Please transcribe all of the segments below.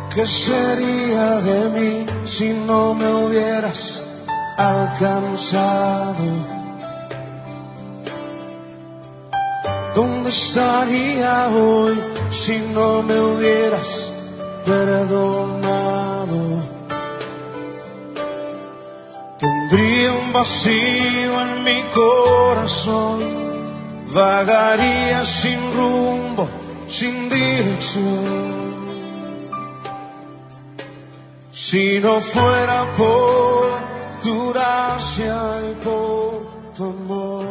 ¿Qué sería de mí si no me hubieras alcanzado? ¿Dónde estaría hoy si no me hubieras perdonado? Tendría un vacío en mi corazón, vagaría sin rumbo, sin dirección. Si no fuera por tu gracia y por tu amor.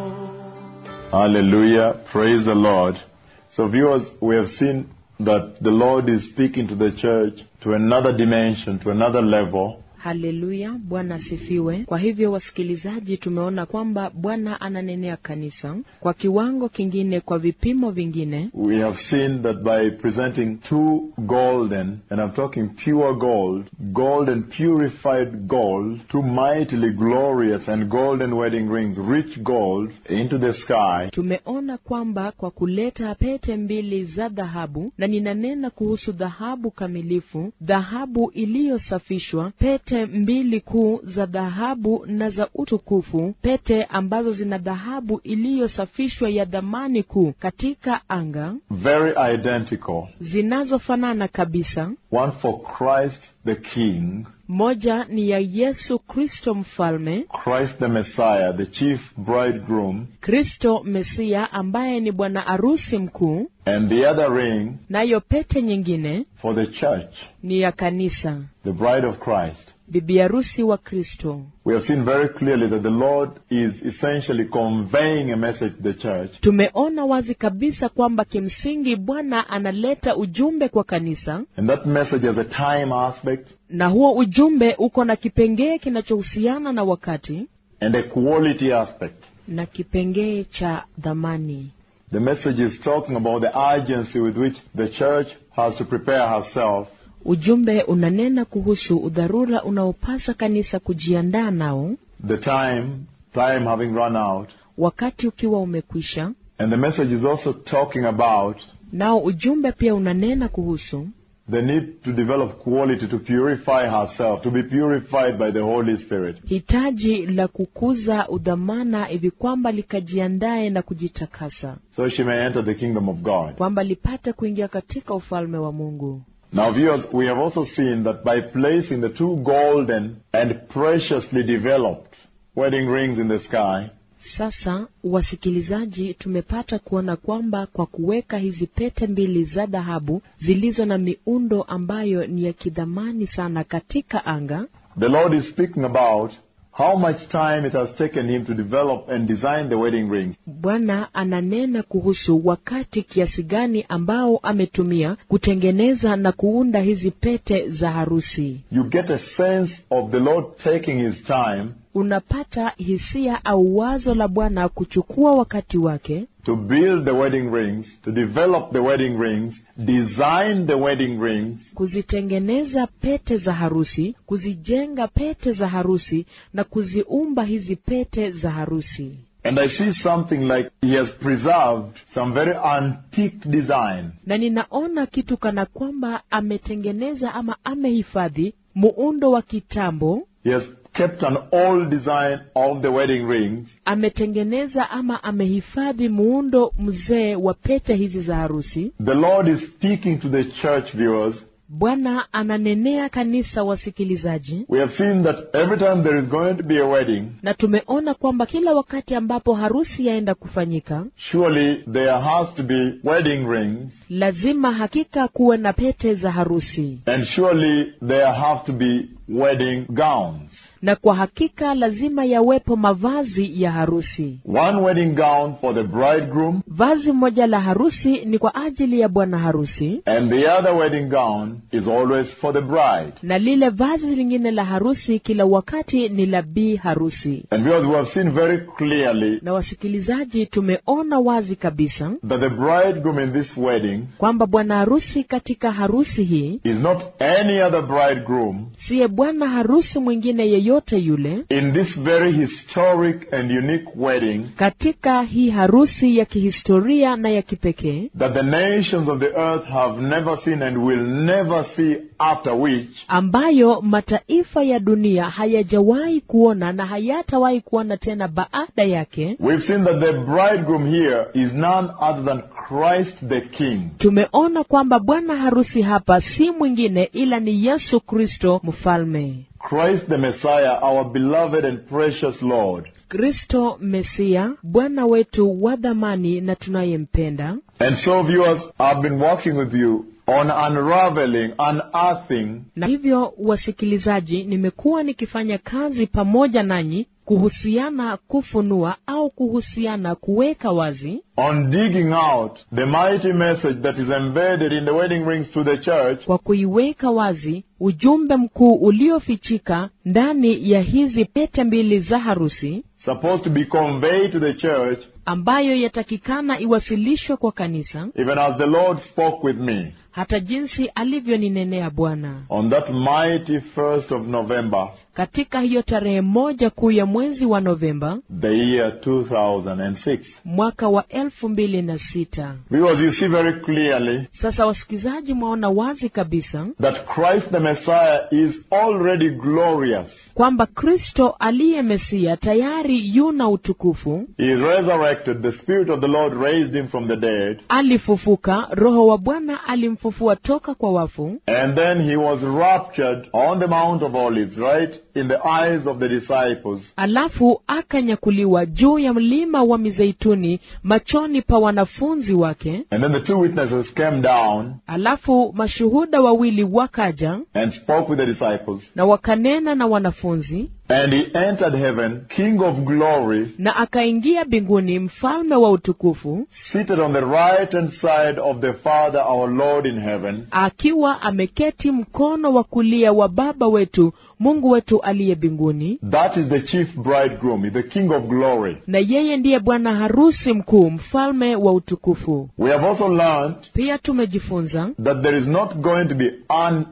Hallelujah. Praise the Lord. So, viewers, we have seen that the Lord is speaking to the church to another dimension, to another level. Haleluya, Bwana asifiwe. Kwa hivyo, wasikilizaji, tumeona kwamba Bwana ananenea kanisa kwa kiwango kingine, kwa vipimo vingine. We have seen that by presenting two golden, and I'm talking pure gold, gold and purified gold, two mightily glorious and golden wedding rings, rich gold, into the sky, Tumeona kwamba kwa kuleta pete mbili za dhahabu, na ninanena kuhusu dhahabu kamilifu, dhahabu iliyosafishwa, pete mbili kuu za dhahabu na za utukufu, pete ambazo zina dhahabu iliyosafishwa ya dhamani kuu katika anga, very identical. zinazofanana kabisa. One for Christ the King, Moja ni ya Yesu Kristo mfalme, Christ the Messiah, the chief bridegroom, Kristo Mesia ambaye ni bwana arusi mkuu, and the other ring nayo pete nyingine for the church, ni ya kanisa, the bride of Christ. bibi harusi wa Kristo. We have seen very clearly that the Lord is essentially conveying a message to the church Tumeona wazi kabisa kwamba kimsingi Bwana analeta ujumbe kwa kanisa, And that message has a time aspect na huo ujumbe uko na kipengee kinachohusiana na wakati and a quality aspect. na kipengee cha dhamani. The message is talking about the urgency with which the church has to prepare herself Ujumbe unanena kuhusu udharura unaopasa kanisa kujiandaa nao the time, time having run out. wakati ukiwa umekwisha. And the message is also talking about Nao ujumbe pia unanena kuhusu the need to develop quality to purify herself, to be purified by the Holy Spirit. hitaji la kukuza udhamana hivi kwamba likajiandae na kujitakasa, So she may enter the kingdom of God. kwamba lipate kuingia katika ufalme wa Mungu. Now, viewers, we have also seen that by placing the two golden and preciously developed wedding rings in the sky, Sasa wasikilizaji, tumepata kuona kwamba kwa kuweka hizi pete mbili za dhahabu zilizo na miundo ambayo ni ya kidhamani sana katika anga, the Lord is speaking about how much time it has taken him to develop and design the wedding rings. Bwana ananena kuhusu wakati kiasi gani ambao ametumia kutengeneza na kuunda hizi pete za harusi. You get a sense of the Lord taking his time Unapata hisia au wazo la Bwana kuchukua wakati wake to build the wedding rings, to develop the wedding rings, design the wedding rings, kuzitengeneza pete za harusi, kuzijenga pete za harusi na kuziumba hizi pete za harusi. and I see something like he has preserved some very antique design. Na ninaona kitu kana kwamba ametengeneza ama amehifadhi muundo wa kitambo, He has kept an old design of the wedding rings ametengeneza ama amehifadhi muundo mzee wa pete hizi za harusi. The Lord is speaking to the church viewers. Bwana ananenea kanisa, wasikilizaji, We have seen that every time there is going to be a wedding, na tumeona kwamba kila wakati ambapo harusi yaenda kufanyika, surely there has to be wedding rings, lazima hakika kuwe na pete za harusi, and surely there have to be wedding gowns. na kwa hakika lazima yawepo mavazi ya harusi. One wedding gown for the bridegroom, Vazi moja la harusi ni kwa ajili ya bwana harusi, and the other wedding gown is always for the bride. na lile vazi lingine la harusi kila wakati ni la bi harusi. And viewers, we have seen very clearly Na wasikilizaji, tumeona wazi kabisa that the bridegroom in this wedding kwamba bwana harusi katika harusi hii is not any other bridegroom siye bwana harusi mwingine yeyote yeyote yule in this very historic and unique wedding katika hii harusi ya kihistoria na ya kipekee that the nations of the earth have never seen and will never see after which ambayo mataifa ya dunia hayajawahi kuona na hayatawahi kuona tena baada yake we've seen that the bridegroom here is none other than Christ the King. tumeona kwamba bwana harusi hapa si mwingine ila ni yesu kristo mfalme Christ the Messiah, our beloved and precious Lord. kristo mesia bwana wetu wa dhamani na tunayempenda And so, viewers, I've been working with you on unraveling, unearthing na hivyo wasikilizaji nimekuwa nikifanya kazi pamoja nanyi kuhusiana kufunua au kuhusiana kuweka wazi on digging out the mighty message that is embedded in the wedding rings to the church kwa kuiweka wazi ujumbe mkuu uliofichika ndani ya hizi pete mbili za harusi supposed to be conveyed to the church ambayo yatakikana iwasilishwe kwa kanisa even as the Lord spoke with me hata jinsi alivyoninenea bwana on that mighty first of November, katika hiyo tarehe moja kuu ya mwezi wa novemba the year 2006. mwaka wa elfu mbili na sita Because you see very clearly sasa wasikizaji mwaona wazi kabisa that Christ the Messiah is already glorious. kwamba kristo aliye mesia tayari yuna utukufu He is resurrected. The Spirit of the Lord raised him from the dead. alifufuka roho wa bwana alimfufua toka kwa wafu And then he was raptured on the Mount of Olives, right? In the eyes of the disciples. alafu akanyakuliwa juu ya mlima wa mizeituni machoni pa wanafunzi wake And then the two witnesses came down alafu mashuhuda wawili wakaja and spoke with the disciples. na wakanena na wanafunzi And he entered heaven, King of glory, na akaingia mbinguni mfalme wa utukufu seated on the right hand side of the Father, our Lord in heaven. akiwa ameketi mkono wa kulia wa baba wetu mungu wetu aliye mbinguni That is the chief bridegroom, he's the King of glory. na yeye ndiye bwana harusi mkuu mfalme wa utukufu We have also learned pia tumejifunza that there is not going to be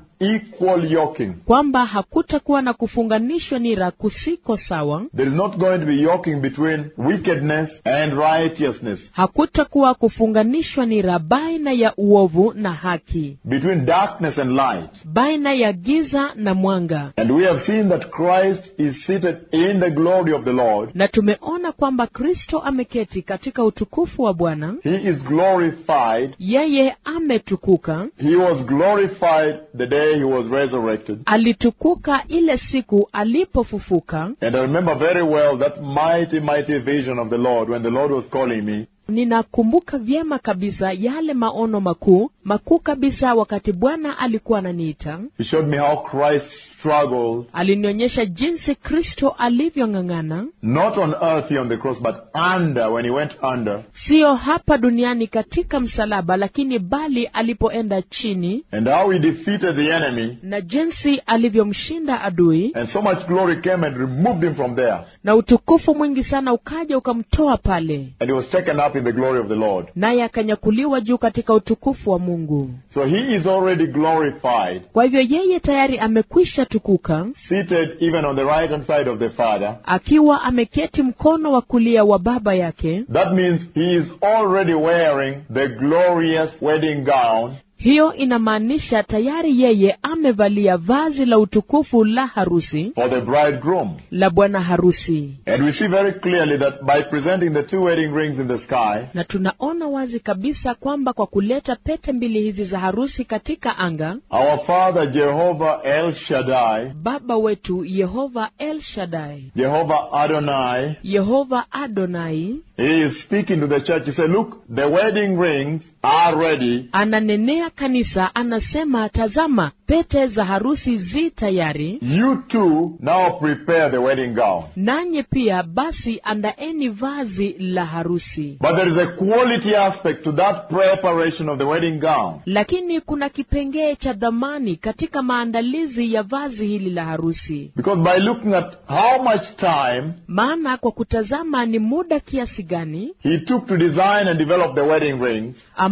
unequal yoking. kwamba hakutakuwa na kufunganishwa nira kusiko sawa There is not going to be yoking between wickedness and righteousness, hakutakuwa kufunganishwa nira baina ya uovu na haki between darkness and light. baina ya giza na mwanga And we have seen that Christ is seated in the glory of the Lord. na tumeona kwamba kristo ameketi katika utukufu wa bwana He is glorified. yeye ametukuka He was glorified the day he was resurrected. alitukuka ile siku alipofufuka And I remember very well that mighty, mighty vision of the Lord when the Lord was calling me. ninakumbuka vyema kabisa yale maono makuu makuu kabisa wakati bwana alikuwa ananiita He showed me how Christ struggled, alinionyesha jinsi kristo alivyong'ang'ana not on earth here on the cross, but under, when he went under, siyo hapa duniani katika msalaba lakini bali alipoenda chini and how he defeated the enemy. na jinsi alivyomshinda adui And so much glory came and removed him from there. na utukufu mwingi sana ukaja ukamtoa pale And he was taken up in the glory of the Lord. naye akanyakuliwa juu katika utukufu wa mungu So he is already glorified, kwa hivyo yeye tayari amekwisha tukuka seated even on the right hand side of the Father. akiwa ameketi mkono wa kulia wa baba yake That means he is already wearing the glorious wedding gown hiyo inamaanisha tayari yeye amevalia vazi la utukufu la harusi for the bridegroom. la bwana harusi And we see very clearly that by presenting the two wedding rings in the sky, na tunaona wazi kabisa kwamba kwa kuleta pete mbili hizi za harusi katika anga our Father Jehovah El Shaddai, baba wetu yehova el shadai Jehovah Adonai, yehova adonai he is speaking to the church. He said, Look, the wedding rings are ready. ananenea kanisa anasema tazama pete za harusi zi tayari You too now prepare the wedding gown. nanyi pia basi andaeni vazi la harusi But there is a quality aspect to that preparation of the wedding gown. lakini kuna kipengee cha dhamani katika maandalizi ya vazi hili la harusi Because by looking at how much time maana kwa kutazama ni muda kiasi gani he took to design and develop the wedding rings, ambao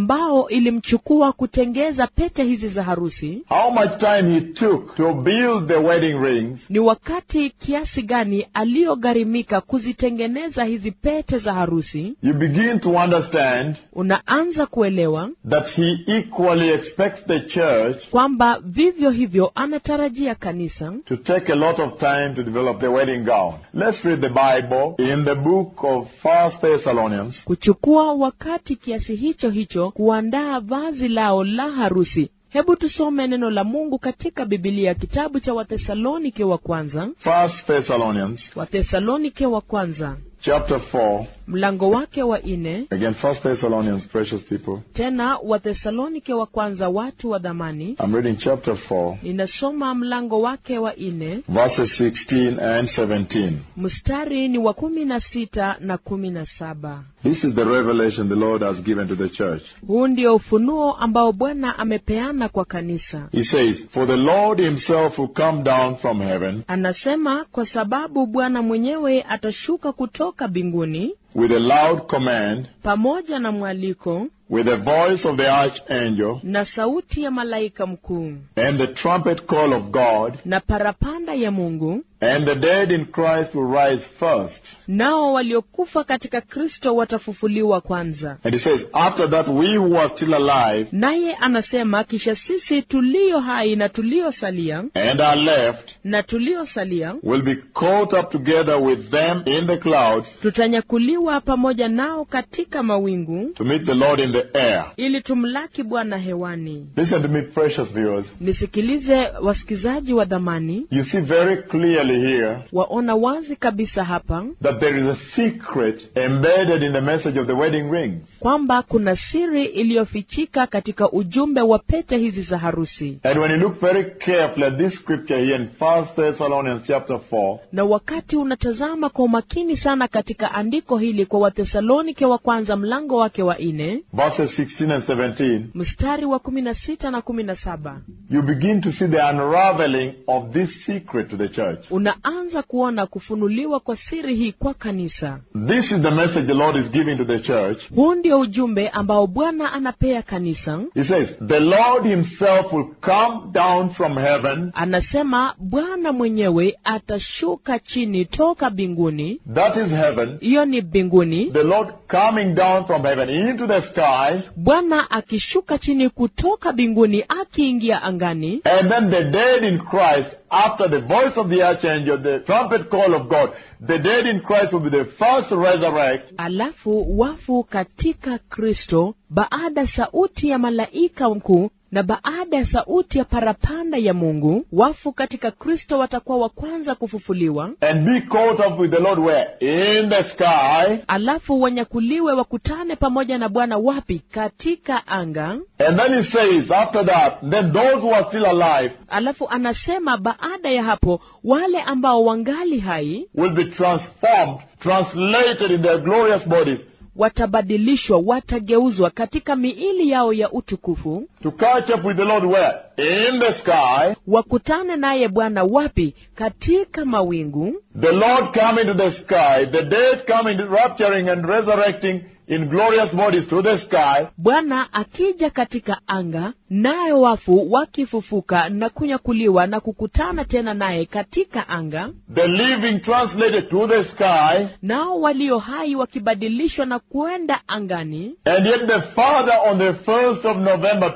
ambao ilimchukua kutengeza pete hizi za harusi how much time he took to build the wedding rings, ni wakati kiasi gani aliyogharimika kuzitengeneza hizi pete za harusi you begin to understand unaanza kuelewa that he equally expects the church kwamba vivyo hivyo anatarajia kanisa to take a lot of time to develop the wedding gown. Let's read the Bible in the book of First Thessalonians, kuchukua wakati kiasi hicho hicho kuandaa vazi lao la harusi hebu tusome neno la mungu katika bibilia kitabu cha wathesalonike wa kwanza First Thessalonians, wathesalonike wa kwanza chapter 4. mlango wake wa nne Again, First Thessalonians, precious people. tena wathesalonike wa kwanza watu wa dhamani I'm reading chapter 4, ninasoma mlango wake wa nne verses 16 and 17. mstari ni wa kumi na sita na kumi na saba This is the revelation the Lord has given to the church. huu ndio ufunuo ambao bwana amepeana kwa kanisa He says, For the Lord himself will come down from heaven anasema kwa sababu bwana mwenyewe atashuka kutoka mbinguni with a loud command, pamoja na mwaliko with the voice of the archangel, na sauti ya malaika mkuu and the trumpet call of God, na parapanda ya mungu and the dead in Christ will rise first. nao waliokufa katika kristo watafufuliwa kwanza And he says, After that, we who are still alive naye anasema kisha sisi tulio hai na tuliosalia and are left na tuliosalia will be caught up together with them in the clouds tutanyakuliwa pamoja nao katika mawingu to meet the Lord in the air. ili tumlaki bwana hewani Listen to me, precious viewers. nisikilize wasikizaji wa dhamani You see very clearly here waona wazi kabisa hapa that there is a secret embedded in the message of the wedding rings. kwamba kuna siri iliyofichika katika ujumbe wa pete hizi za harusi And when you look very carefully at this scripture here in 1 Thessalonians chapter 4, na wakati unatazama kwa umakini sana katika andiko hili kwa watesalonike wa kwanza mlango wake wa nne verses 16 and 17, mstari wa kumi na sita na kumi na saba you begin to see the unraveling of this secret to the church. unaanza kuona kufunuliwa kwa siri hii kwa kanisa This is the message the Lord is giving to the church. huu ndio ujumbe ambao bwana anapea kanisa He says, The Lord Himself will come down from heaven. anasema bwana mwenyewe atashuka chini toka mbinguni That is heaven. hiyo ni mbinguni The Lord coming down from heaven into the sky. bwana akishuka chini kutoka mbinguni akiingia angani And then the dead in Christ, after the voice of the archangel, the trumpet call of God, the dead in Christ will be the first to resurrect. alafu wafu katika kristo baada sauti ya malaika mkuu na baada ya sauti ya parapanda ya mungu wafu katika kristo watakuwa wa kwanza kufufuliwa And be caught up with the Lord where? In the sky. alafu wanyakuliwe wakutane pamoja na bwana wapi katika anga And then he says, after that, then those who are still alive alafu anasema baada ya hapo wale ambao wangali hai will be transformed, translated in their glorious bodies watabadilishwa watageuzwa katika miili yao ya utukufu to catch up with the Lord where? In the sky. wakutane naye bwana wapi katika mawingu The Lord coming to the sky, the dead coming, rapturing and resurrecting in glorious bodies to the sky. bwana akija katika anga nayo wafu wakifufuka na kunyakuliwa na kukutana tena naye katika anga The living translated to the sky. nao walio hai wakibadilishwa na kwenda angani And yet the Father on the 1st of November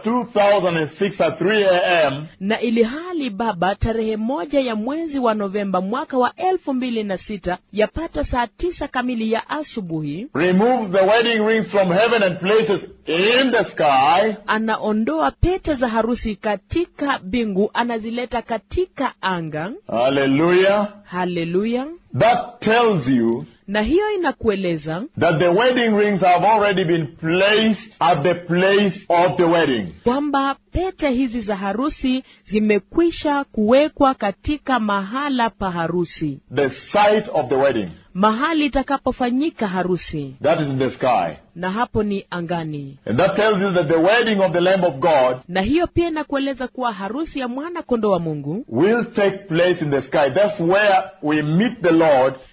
2006 at 3 a.m. na ili hali baba tarehe moja ya mwezi wa novemba mwaka wa elfu mbili na sita yapata saa tisa kamili ya asubuhi removes the wedding rings from heaven and places in the sky. anaondoa pete za harusi katika mbingu anazileta katika anga Hallelujah. haleluya That tells you na hiyo inakueleza that the wedding rings have already been placed at the place of the wedding. kwamba pete hizi za harusi zimekwisha kuwekwa katika mahala pa harusi The site of the wedding. mahali itakapofanyika harusi That is in the sky. na hapo ni angani And that tells you that the wedding of the Lamb of God na hiyo pia inakueleza kuwa harusi ya mwana kondoo wa mungu will take place in the sky. That's where we meet the Lord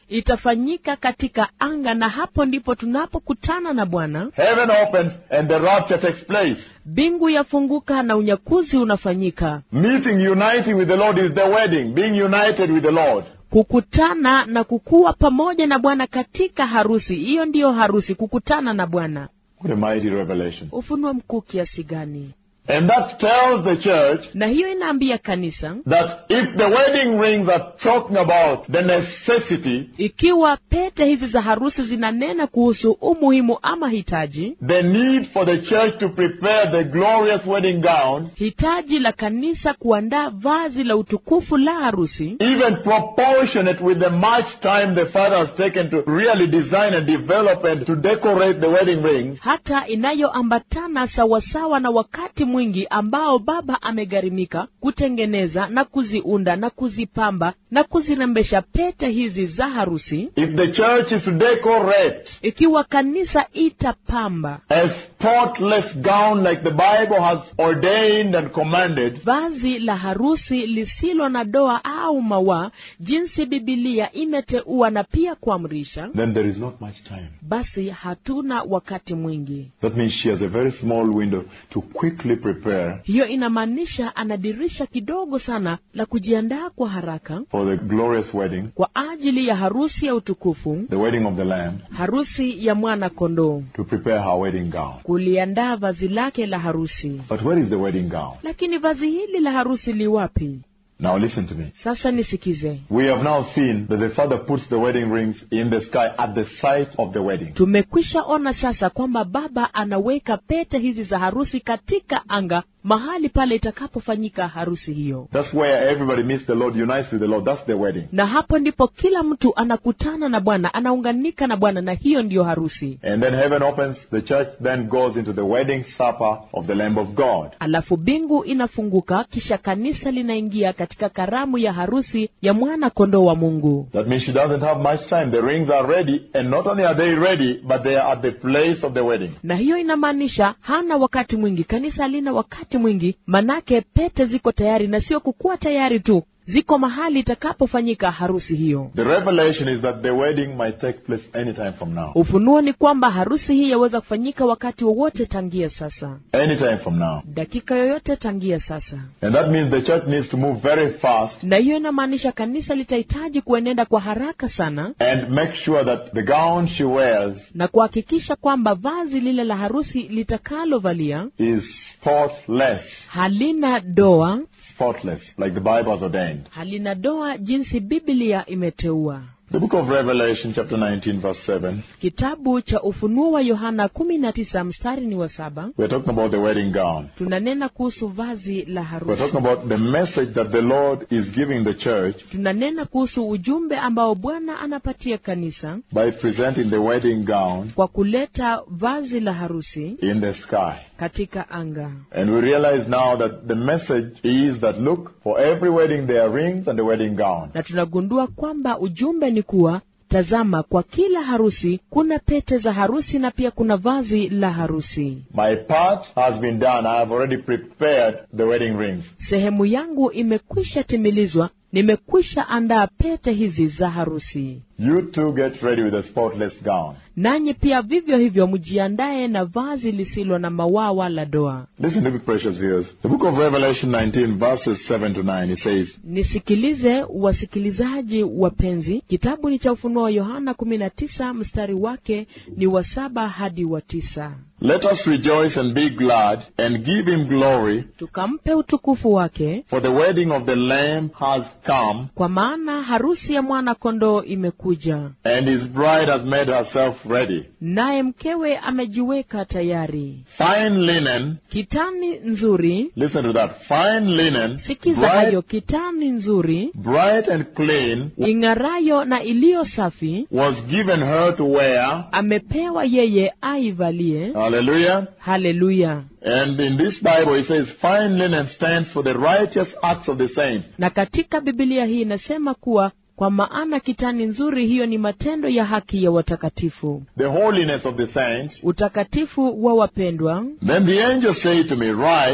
itafanyika katika anga na hapo ndipo tunapokutana na bwana Heaven opens and the rapture takes place. mbingu yafunguka na unyakuzi unafanyika Meeting, uniting with the Lord is the wedding. Being united with the Lord. kukutana na kukuwa pamoja na bwana katika harusi hiyo ndiyo harusi kukutana na bwana What a mighty revelation. ufunuo mkuu kiasi gani And that tells the church na hiyo inaambia kanisa that if the wedding rings are talking about the necessity, ikiwa pete hizi za harusi zinanena kuhusu umuhimu ama hitaji the need for the church to prepare the glorious wedding gown, hitaji la kanisa kuandaa vazi la utukufu la harusi even proportionate with the much time the Father has taken to really design and develop and to decorate the wedding rings, hata inayoambatana sawasawa na wakati mwingi ambao baba amegharimika kutengeneza na kuziunda na kuzipamba na kuzirembesha pete hizi za harusi if the church is to decorate ikiwa kanisa itapamba a spotless gown like the Bible has ordained and commanded, vazi la harusi lisilo na doa au mawaa jinsi bibilia imeteua na pia kuamrisha then there is not much time. basi hatuna wakati mwingi That means she has a very small window to quickly prepare hiyo inamaanisha ana dirisha kidogo sana la kujiandaa kwa haraka for the glorious wedding, kwa ajili ya harusi ya utukufu the wedding of the Lamb, harusi ya mwana kondoo to prepare her wedding gown. kuliandaa vazi lake la harusi But where is the wedding gown? lakini vazi hili la harusi liwapi Now listen to me. sasa nisikize We have now seen that the Father puts the wedding rings in the sky at the site of the wedding. tumekwisha ona sasa kwamba baba anaweka pete hizi za harusi katika anga mahali pale itakapofanyika harusi hiyo That's where everybody meets the Lord, unites with the Lord. That's the wedding. na hapo ndipo kila mtu anakutana na bwana anaunganika na bwana na hiyo ndiyo harusi And then heaven opens, the church then goes into the wedding supper of the Lamb of God. alafu bingu inafunguka kisha kanisa linaingia katika karamu ya harusi ya mwana kondoo wa mungu That means she doesn't have much time. The rings are ready, and not only are they ready, but they are at the place of the wedding. na hiyo inamaanisha hana wakati mwingi kanisa halina wakati mwingi manake pete ziko tayari na sio kukuwa tayari tu ziko mahali itakapofanyika harusi hiyo The revelation is that the wedding might take place anytime from now. ufunuo ni kwamba harusi hii yaweza kufanyika wakati wowote tangia sasa Anytime from now. dakika yoyote tangia sasa And that means the church needs to move very fast na hiyo inamaanisha kanisa litahitaji kuenenda kwa haraka sana and make sure that the gown she wears na kuhakikisha kwamba vazi lile la harusi litakalovalia is spotless. halina doa Spotless, like the Bible has ordained. halina doa jinsi biblia imeteua The book of Revelation, chapter 19, verse 7, kitabu cha ufunuo wa yohana kumi na tisa mstari ni wa saba we're talking about the wedding gown. tunanena kuhusu vazi la We're harusi talking about the message that the Lord is giving the church tunanena kuhusu ujumbe ambao bwana anapatia kanisa by presenting the wedding gown kwa kuleta vazi la harusi in the sky. katika anga And we realize now that the message is that look, for every wedding there are rings and a wedding gown. na tunagundua kwamba ujumbe ni kuwa tazama kwa kila harusi kuna pete za harusi na pia kuna vazi la harusi My part has been done. I have already prepared the wedding rings. sehemu yangu imekwisha timilizwa nimekwisha andaa pete hizi za harusi You too get ready with a spotless gown. nanyi pia vivyo hivyo mjiandaye na vazi lisilo na mawaa wala doa Listen to me, precious viewers. The book of Revelation 19, verses 7 to 9, it says, nisikilize wasikilizaji wapenzi kitabu ni cha ufunuo wa yohana 19 mstari wake ni wa saba hadi wa tisa Let us rejoice and be glad and give him glory, tukampe utukufu wake for the wedding of the Lamb has come, kwa maana harusi ya mwana kondoo imekuja and his bride has made herself ready. naye mkewe amejiweka tayari Fine linen, kitani nzuri listen to that, fine linen, sikiza bright, hayo kitani nzuri bright and clean, ing'arayo na iliyo safi was given her to wear. amepewa yeye aivalie Hallelujah. haleluya And in this Bible it says fine linen stands for the righteous acts of the saints. na katika bibilia hii inasema kuwa kwa maana kitani nzuri hiyo ni matendo ya haki ya watakatifu the holiness of the saints. utakatifu wa wapendwa Then the angel said to me, Write,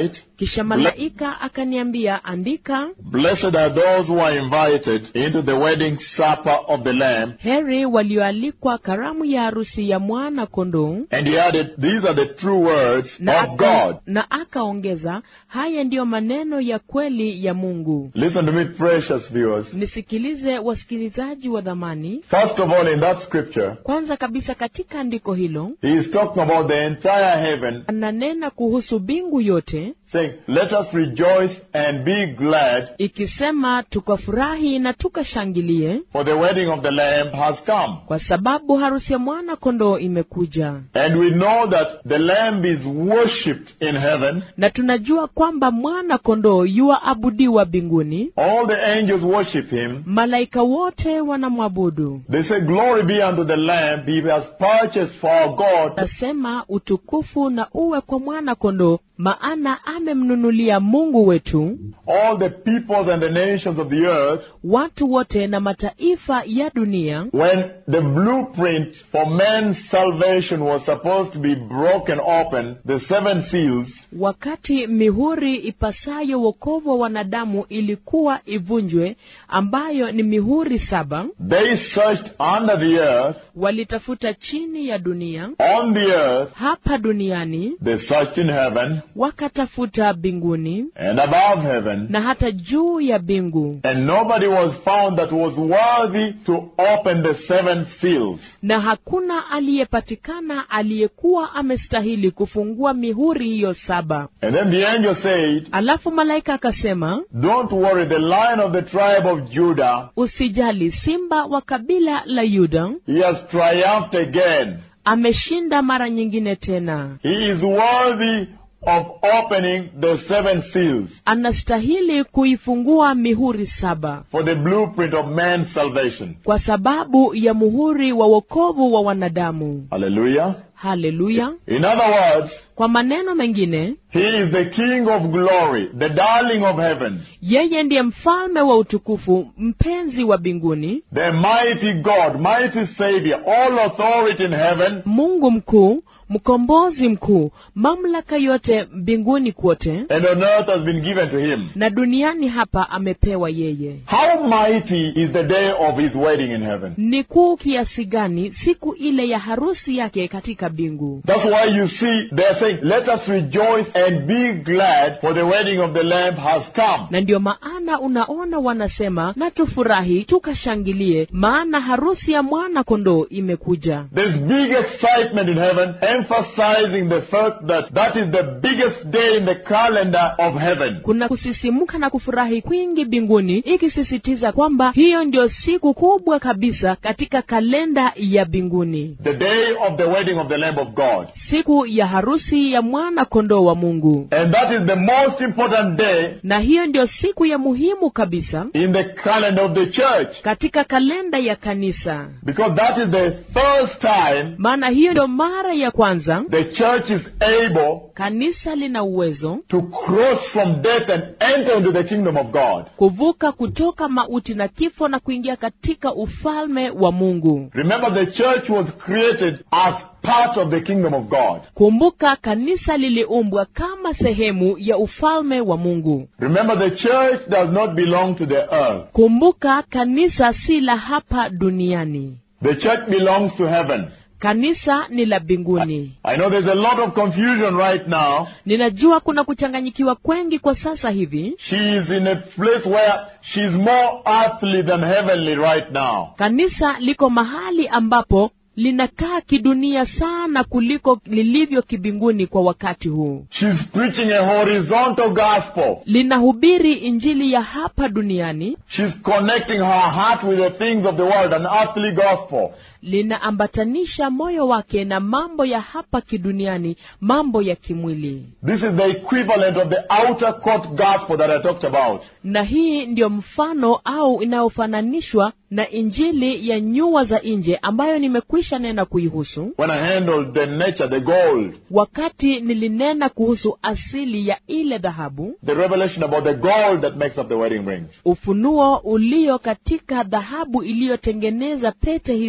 kisha malaika akaniambia andika Blessed are those who are invited into the wedding supper of the Lamb. heri walioalikwa karamu ya harusi ya mwana kondoo And he added, These are the true words na, of God. aka, na akaongeza haya ndiyo maneno ya kweli ya mungu Listen to me, precious viewers. nisikilize wasikilizaji wa dhamani First of all, in that scripture, kwanza kabisa katika andiko hilo he is talking about the entire heaven, ananena kuhusu bingu yote saying, Let us rejoice and be glad, ikisema tukafurahi na tukashangilie for the wedding of the Lamb has come. kwa sababu harusi ya mwana kondoo imekuja And we know that the Lamb is worshipped in heaven. na tunajua kwamba mwana kondoo yuwaabudiwa mbinguni All the angels worship him. malaika wote wanamwabudu They say, Glory be unto the Lamb, he has purchased for our God nasema utukufu na uwe kwa mwana kondoo maana amemnunulia mungu wetu all the peoples and the nations of the earth watu wote na mataifa ya dunia when the blueprint for man's salvation was supposed to be broken open, the seven seals, wakati mihuri ipasayo wokovu wa wanadamu ilikuwa ivunjwe ambayo ni mihuri saba they searched under the earth, walitafuta chini ya dunia on the earth, hapa duniani they searched in heaven wakatafuta mbinguni and above heaven, na hata juu ya mbingu and nobody was found that was worthy to open the seven seals. na hakuna aliyepatikana aliyekuwa amestahili kufungua mihuri hiyo saba And then the angel said, alafu malaika akasema Don't worry, the lion of the tribe of Judah, usijali simba wa kabila la yuda he has triumphed again. ameshinda mara nyingine tena He is worthy of opening the seven seals anastahili kuifungua mihuri saba for the blueprint of man's salvation. kwa sababu ya muhuri wa wokovu wa wanadamu Hallelujah. haleluya In other words, kwa maneno mengine he is the king of glory, the darling of heaven, yeye ndiye mfalme wa utukufu mpenzi wa mbinguni the mighty God, mighty Savior, all authority in heaven mungu mkuu mkombozi mkuu mamlaka yote mbinguni kwote and on earth has been given to him. na duniani hapa amepewa yeye How mighty is the day of his wedding in heaven? ni kuu kiasi gani siku ile ya harusi yake katika mbingu That's why you see they're saying, Let us rejoice and be glad, for the wedding of the Lamb has come. na ndio maana unaona wanasema na tufurahi tukashangilie maana harusi ya mwana kondoo imekuja There's big excitement in heaven, emphasizing the fact that that is the biggest day in the calendar of heaven. kuna kusisimuka na kufurahi kwingi mbinguni ikisisitiza kwamba hiyo ndio siku kubwa kabisa katika kalenda ya mbinguni The day of the wedding of the Lamb of God. siku ya harusi ya mwana kondoo wa mungu And that is the most important day na hiyo ndio siku ya muhimu kabisa in the calendar of the church. katika kalenda ya kanisa Because that is the first time maana hiyo ndio mara ya kwanza the church is able kanisa lina uwezo to cross from death and enter into the kingdom of God. kuvuka kutoka mauti na kifo na kuingia katika ufalme wa mungu Remember, the church was created as part of the kingdom of God. kumbuka kanisa liliumbwa kama sehemu ya ufalme wa mungu Remember, the church does not belong to the earth. kumbuka kanisa si la hapa duniani The church belongs to heaven. kanisa ni la mbinguni I know there's a lot of confusion right now. ninajua kuna kuchanganyikiwa kwengi kwa sasa hivi She is in a place where she's more earthly than heavenly right now. kanisa liko mahali ambapo linakaa kidunia sana kuliko lilivyo kibinguni kwa wakati huu She's preaching a horizontal gospel. linahubiri injili ya hapa duniani She's connecting her heart with the things of the world, an earthly gospel. linaambatanisha moyo wake na mambo ya hapa kiduniani mambo ya kimwili This is the equivalent of the outer court gospel that I talked about. na hii ndiyo mfano au inayofananishwa na injili ya nyua za nje ambayo nimekwisha nena kuihusu When I handled the nature, the gold, wakati nilinena kuhusu asili ya ile dhahabu the revelation about the gold that makes up the wedding rings. ufunuo ulio katika dhahabu iliyotengeneza pete hizi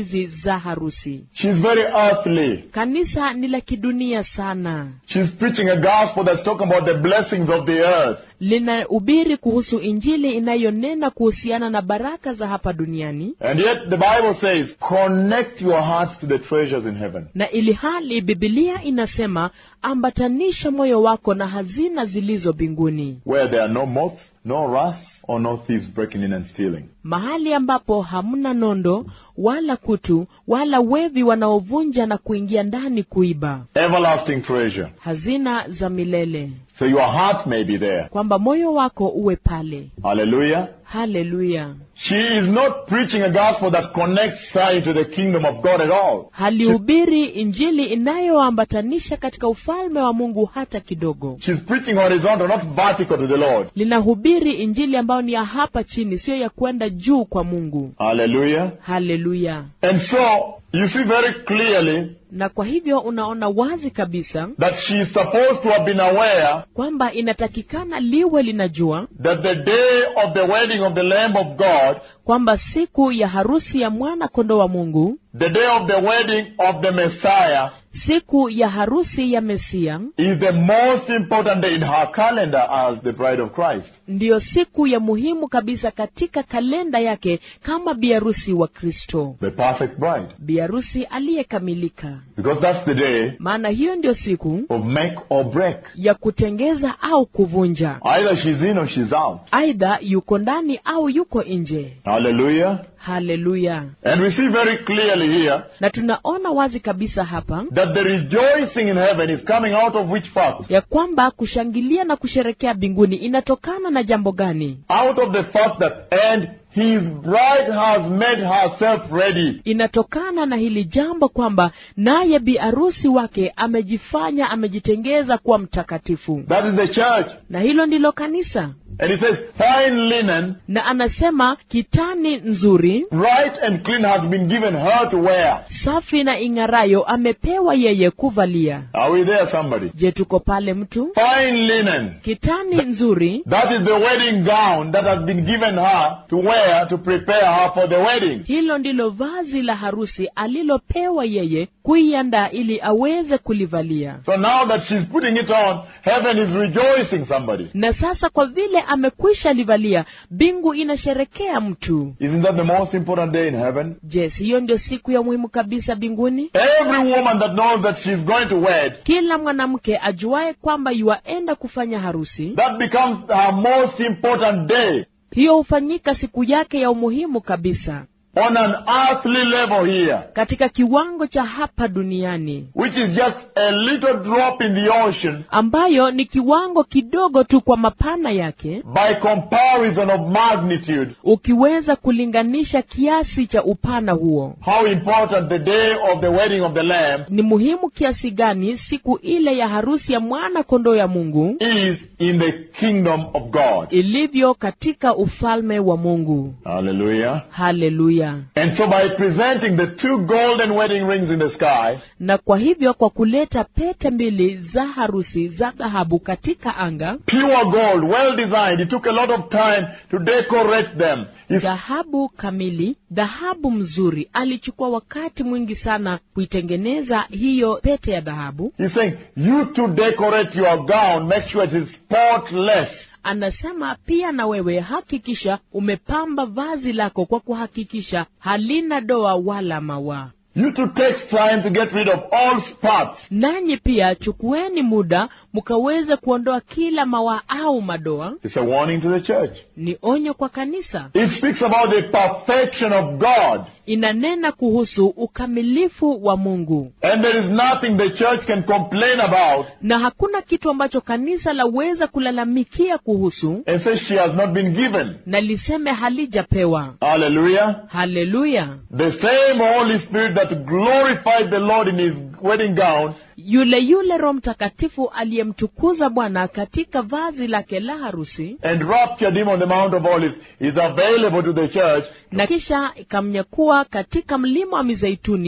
za harusi. She's very earthly. Kanisa ni la kidunia sana, She's preaching a gospel that's talking about the blessings of the earth. linahubiri kuhusu Injili inayonena kuhusiana na baraka za hapa duniani, And yet the Bible says, connect your hearts to the treasures in heaven. na ili hali Bibilia inasema ambatanisha moyo wako na hazina zilizo mbinguni, Where there are no moth, no rust, or no thieves breaking in and stealing. mahali ambapo hamna nondo wala kutu wala wevi wanaovunja na kuingia ndani kuiba, Everlasting treasure. hazina za milele, So your heart may be there. kwamba moyo wako uwe pale. Hallelujah. Haleluya! She is not preaching a gospel that connects her into the kingdom of God at all. halihubiri injili inayoambatanisha katika ufalme wa Mungu hata kidogo. She's preaching horizontal, not vertical to the Lord. Linahubiri injili ambayo ni ya hapa chini, siyo ya kwenda juu kwa Mungu. Hallelujah. Haleluya! And so, you see very clearly Na kwa hivyo unaona wazi kabisa that she is supposed to have been aware kwamba inatakikana liwe linajua that the day of the wedding of the Lamb of God, kwamba siku ya harusi ya mwana kondoo wa Mungu, the day of the wedding of the Messiah, siku ya harusi ya Mesia, is the most important day in her calendar as the bride of Christ. ndiyo siku ya muhimu kabisa katika kalenda yake kama biharusi wa Kristo, The perfect bride. biharusi aliyekamilika. Because that's the day Maana hiyo ndio siku of make or break. ya kutengeza au kuvunja, Either she's in or she's out. aidha yuko ndani au yuko nje. Hallelujah. Haleluya! And we see very clearly here Na tunaona wazi kabisa hapa that the rejoicing in heaven is coming out of which fact? ya kwamba kushangilia na kusherekea mbinguni inatokana na jambo gani? Out of the fact that, and his bride has made herself ready. Inatokana na hili jambo kwamba naye bi arusi wake amejifanya, amejitengeza kuwa mtakatifu, That is the church. na hilo ndilo kanisa. And he says, fine linen, Na anasema kitani nzuri bright and clean has been given her to wear. safi na ing'arayo amepewa yeye kuvalia. Are we there, somebody? Je, tuko pale mtu? Fine linen. Kitani nzuri, That is the wedding gown that has been given her to wear to prepare her for the wedding. hilo ndilo vazi la harusi alilopewa yeye kuiandaa ili aweze kulivalia. So now that she's putting it on, heaven is rejoicing somebody. Na sasa kwa vile amekwisha livalia, mbingu inasherekea mtu. Isn't that the most important day in heaven? Je, si hiyo ndio siku ya muhimu kabisa mbinguni? Every woman that knows that she's going to wed, Kila mwanamke ajuaye kwamba yuaenda kufanya harusi, that becomes her most important day hiyo hufanyika siku yake ya umuhimu kabisa on an earthly level here, katika kiwango cha hapa duniani, which is just a little drop in the ocean ambayo ni kiwango kidogo tu kwa mapana yake, by comparison of magnitude. ukiweza kulinganisha kiasi cha upana huo. How important the day of the wedding of the Lamb Ni muhimu kiasi gani siku ile ya harusi ya mwana kondoo ya Mungu is in the kingdom of God. ilivyo katika ufalme wa Mungu. Hallelujah. Haleluya! And so by presenting the two golden wedding rings in the sky, Na kwa hivyo, kwa kuleta pete mbili za harusi za dhahabu katika anga, pure gold, well designed, it took a lot of time to decorate them. It's dhahabu kamili, dhahabu mzuri, alichukua wakati mwingi sana kuitengeneza hiyo pete ya dhahabu. He's saying, you to decorate your gown, make sure it is spotless. Anasema pia na wewe hakikisha umepamba vazi lako kwa kuhakikisha halina doa wala mawaa. You to take time to get rid of all spots. Nanyi pia chukueni muda mkaweze kuondoa kila mawaa au madoa. It's a warning to the church. Ni onyo kwa kanisa, It speaks about the perfection of God. inanena kuhusu ukamilifu wa Mungu, And there is nothing the church can complain about na hakuna kitu ambacho kanisa laweza kulalamikia kuhusu and say she has not been given. na liseme halijapewa. Hallelujah. Haleluya! The same Holy Spirit that glorified the Lord in his wedding gown Yule yule Roho Mtakatifu aliyemtukuza Bwana katika vazi lake la harusi and raptured him on the Mount of Olives is available to the church na kisha ikamnyakua katika mlima wa Mizeituni,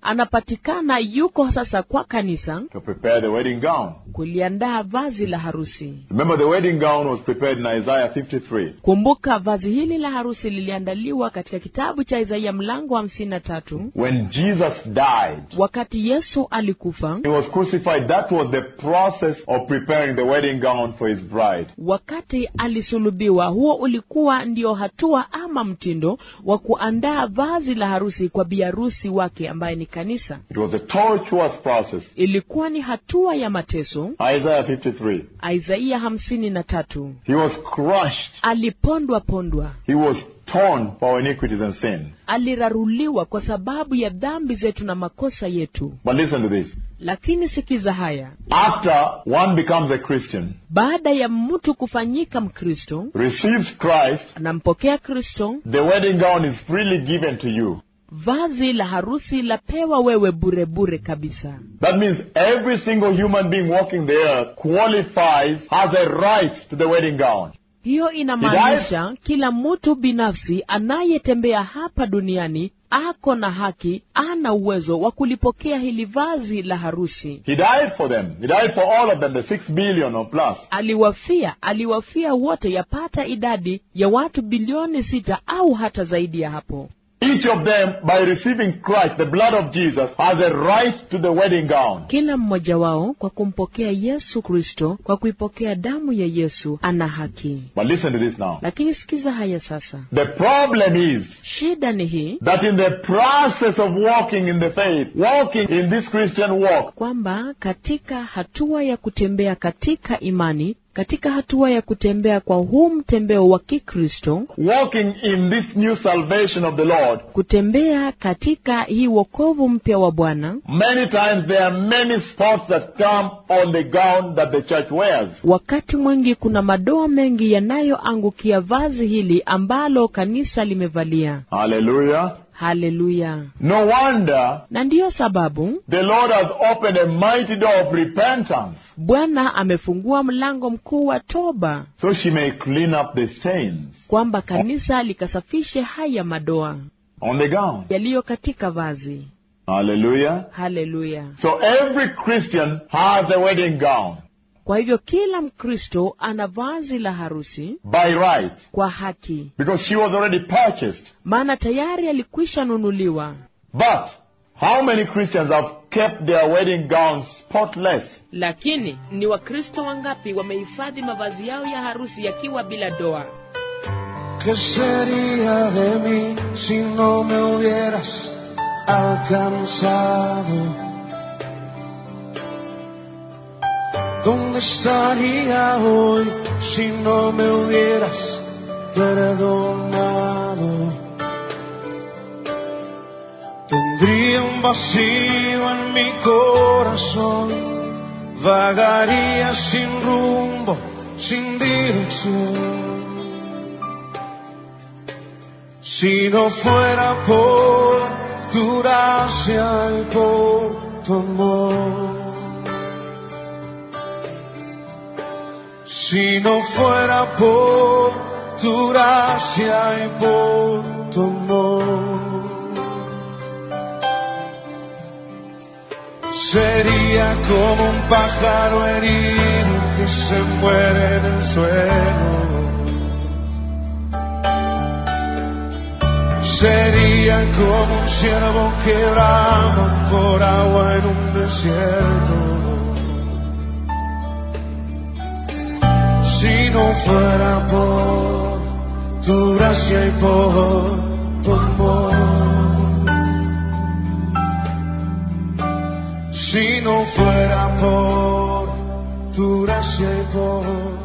anapatikana yuko sasa kwa kanisa to prepare the wedding gown. kuliandaa vazi la harusi Remember, the wedding gown was prepared in Isaiah 53. kumbuka vazi hili la harusi liliandaliwa katika kitabu cha isaia mlango wa hamsini na tatu When Jesus died, wakati yesu alikufa he was crucified. That was the process of preparing the wedding gown for his bride. wakati alisulubiwa huo ulikuwa ndio hatua ama mtindo wa kuandaa vazi la harusi kwa biharusi wake ambaye ni kanisa It was a tortuous process. ilikuwa ni hatua ya mateso Isaiah 53. isaia hamsini na tatu He was crushed. alipondwa pondwa He was torn for our iniquities and sins. aliraruliwa kwa sababu ya dhambi zetu na makosa yetu But listen to this. lakini sikiza haya After one becomes a Christian, baada ya mtu kufanyika mkristo receives Christ, anampokea kristo the wedding gown is freely given to you. vazi la harusi lapewa wewe bure bure kabisa That means every single human being walking the earth qualifies, has a right to the wedding gown. hiyo inamaanisha kila mtu binafsi anayetembea hapa duniani ako na haki ana uwezo wa kulipokea hili vazi la harusi He died for them. He died for all of them, the six billion or plus. aliwafia aliwafia wote yapata idadi ya watu bilioni sita au hata zaidi ya hapo Each of them, by receiving Christ, the blood of Jesus, has a right to the wedding gown. kila mmoja wao kwa kumpokea yesu kristo kwa kuipokea damu ya yesu ana haki But listen to this now. lakini sikiza haya sasa The problem is shida ni hii that in the process of walking in the faith, walking in this Christian walk, kwamba katika hatua ya kutembea katika imani katika hatua ya kutembea kwa huu mtembeo wa kikristo walking in this new salvation of the Lord, kutembea katika hii wokovu mpya wa bwana many times there are many spots that come on the gown that the church wears. wakati mwingi kuna madoa mengi yanayoangukia vazi hili ambalo kanisa limevalia Hallelujah. haleluya No wonder na ndiyo sababu the Lord has opened a mighty door of repentance bwana amefungua mlango mkuu wa toba so she may clean up the stains kwamba kanisa likasafishe haya madoa on the gown. yaliyo katika vazi Hallelujah. haleluya So every Christian has a wedding gown kwa hivyo kila mkristo ana vazi la harusi by right kwa haki because she was already purchased. maana tayari alikwisha nunuliwa But how many Christians have kept their wedding gowns spotless? lakini ni wakristo wangapi wamehifadhi mavazi yao ya harusi yakiwa bila doa ¿Qué sería de mí si no me hubieras alcanzado? ¿Dónde estaría hoy si no me hubieras perdonado? Tendría un vacío en mi corazón, vagaría sin rumbo, sin dirección. Si no fuera por tu gracia y por tu amor. Si no fuera por tu gracia y por tu amor. Sería como un pájaro herido que se muere en el suelo. Sería como un ciervo que brama por agua en un desierto. Si no fuera por tu gracia y por tu amor. Si no fuera por tu gracia y por